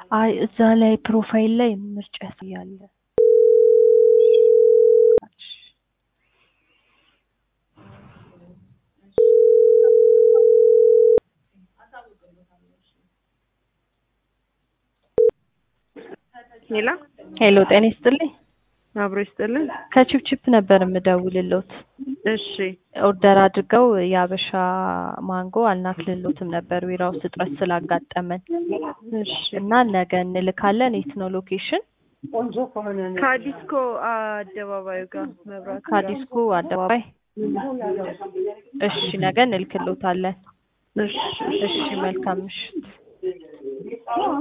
አይ እዛ ላይ ፕሮፋይል ላይ ምርጫ ያሳያል። ሌላ ሄሎ ጤና ይስጥልኝ። አብሮ ይስጥልን። ከቺፕቺፕ ነበር የምደውልሎት። እሺ ኦርደር አድርገው የአበሻ ማንጎ አልናክልሎትም ነበር ቢራ ውስጥ እጥረት ስላጋጠመን እሺ እና ነገ እንልካለን። የት ነው ሎኬሽን? ከዲስኮ አደባባዩ ጋር መብራት ከዲስኮ አደባባይ። እሺ ነገ እንልክሎታለን። እሺ እሺ መልካም ምሽት።